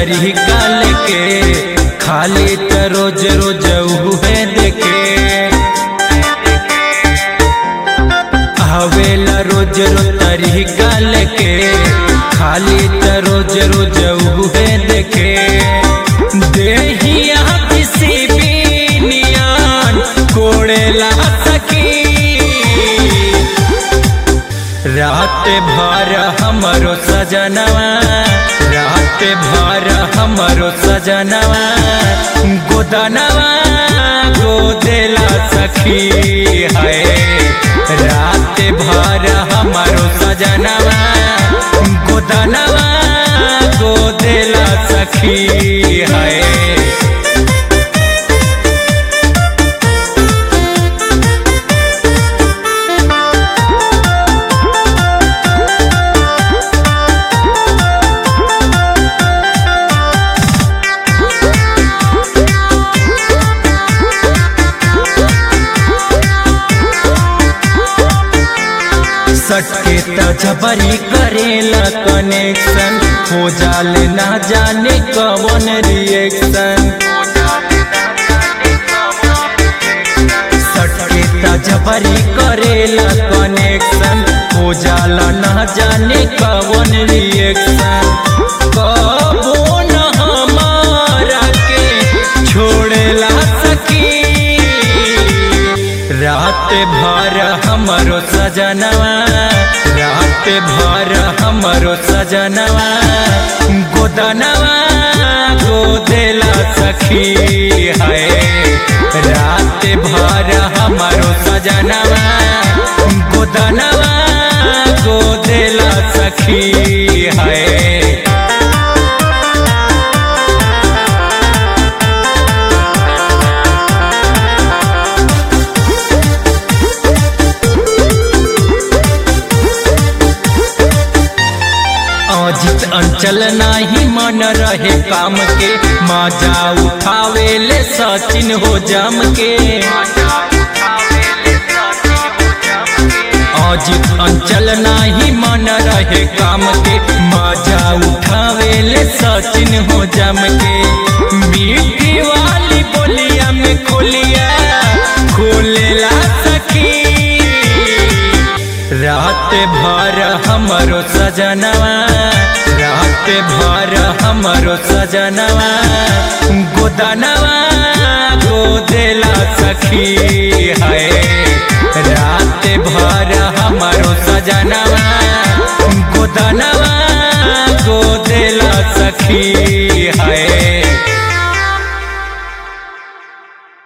तरीका लेके खाली त रोज रोज उहे देखे आवेला रोज रोज तरीका लेके खाली त रोज रोज उहे देखे देहिया किसी भी नियान कोड़ेला सकी रात भर हमरो सजनवा रात भर हमरो सजनवा गोदनवा गोदेला सखी है रात भर हमरो सजनवा गोदनवा गोदेला सखी है सटके त जबरी करेला कनेक्शन हो जाल ना जाने कवन रिएक्शन सटके त जबरी करेला कनेक्शन हो जाला ना जाने कवन रिएक्शन कबो न हमारा के छोड़ेला सकी रात भर हमरो सजनवा रात भर हमरो सजनवा गोदनवा गोदेला सखी है रात भर हमरो सजनवा गोदनवा गोदेला सखी है अजित अंचल नाही मन रहे काम के मजा उठावे ले सचिन हो जम के अजित अंचल नाही मन रहे काम के मजा उठावे ले सचिन हो जम के मीठी वाली बोलिया में खोलिया खोलेला सखी रात भर हमरो सजनवा रात भर हमरो सजनवा गोदनवा गोदेला सखी है रात भर हमरो सजनवा